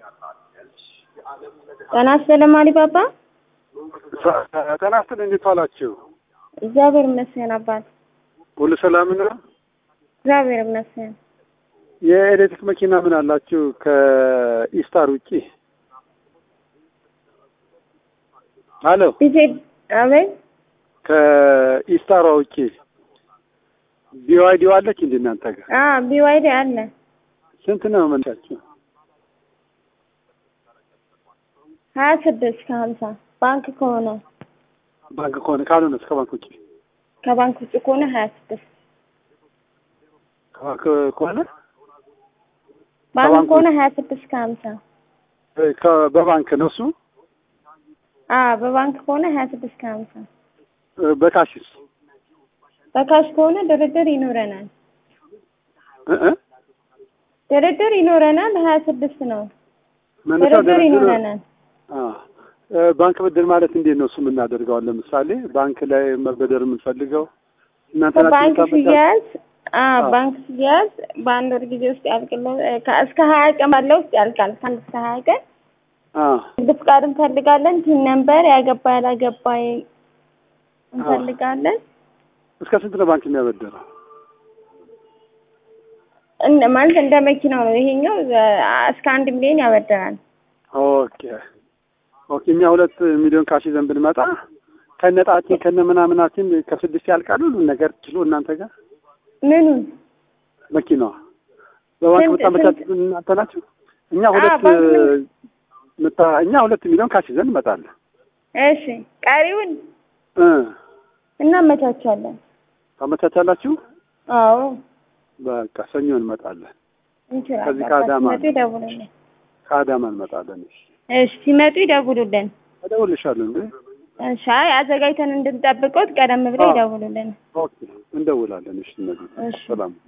ጤና ይስጥልኝ አሊባባ። ጤና ይስጥልኝ እንዴት ዋላችሁ? እግዚአብሔር ይመስገን አባት። ሁሉ ሰላም ነው? እግዚአብሔር ይመስገን። የኤሌክትሪክ መኪና ምን አላችሁ ከኢስታር ውጪ? አሎ ዲጄ አቤት። ከኢስታሯ ውጪ ቢዋይዲ አለች እንዴ እናንተ ጋር? አ ቢዋይዲ አለ። ስንት ነው መለሳችሁ? ሀያ ስድስት ከሀምሳ ባንክ ከሆነ ባንክ ከሆነ ካልሆነ እስከ ባንክ ውጪ ከባንክ ውጭ ከሆነ ሀያ ስድስት ከባንክ ከሆነ ባንክ ከባንክ ከሆነ ሀያ ስድስት ከሀምሳ እ ከ- በባንክ ነው እሱ አ በባንክ ከሆነ ሀያ ስድስት ከሀምሳ እ በካሽስ በካሽ ከሆነ ድርድር ይኖረናል። እ እ ድርድር ይኖረናል። ሀያ ስድስት ነው መነሻው ድርድር ድርድር ይኖረናል። አ እ ባንክ ብድር ማለት እንዴት ነው እሱ የምናደርገው? አሁን ለምሳሌ ባንክ ላይ መበደር የምንፈልገው እናንተ ናችሁ ባንክ የምታበድሩት? ሲያዝ አ አዎ። ባንክ ሲያዝ በአንድ ወር ጊዜ ውስጥ ያልቅለ ከ- እስከ ሀያ ቀን ባለው ውስጥ ያልቃል። ከአንድ እስከ ሀያ ቀን አ ንግድ ፍቃድ እንፈልጋለን። ቲን ነምበር ያገባ ያላገባ እንፈልጋለን። እስከ ስንት ነው ባንክ የሚያበድረው? እንደ ማለት እንደ መኪናው ነው። ይሄኛው አ፣ እስከ አንድ ሚሊዮን ያበድራል። ኦኬ ኦኬ። እኛ ሁለት ሚሊዮን ካሽ ይዘን ብንመጣ ከነጣችን ከነ ምናምናችን ከስድስት ያልቃሉ ሁሉን ነገር ችሎ እናንተ ጋር ምኑን መኪናዋ በባንክ ስንት- የምታመቻቹት እናንተ ናችሁ? እኛ ሁለት ባንክ ምን- ምታ እኛ ሁለት ሚሊዮን ካሽ ይዘን እንመጣለን እሺ፣ ቀሪውን እ እናመቻቻለን። ታመቻቻላችሁ? አዎ በቃ ሰኞ እንመጣለን። እንችላለን። ከዚህ ከአዳማ ሲመጡ ይደውሉልን። ከአዳማ እንመጣለን። እሺ እሺ፣ ሲመጡ ይደውሉልን። እደውልልሻለሁ እንዴ? እሺ፣ አይ አዘጋጅተን እንድንጠብቀው ቀደም ብለው አዎ። ይደውሉልን። ኦኬ እንደውላለን። እሺ እነዚህ እሺ። ሰላም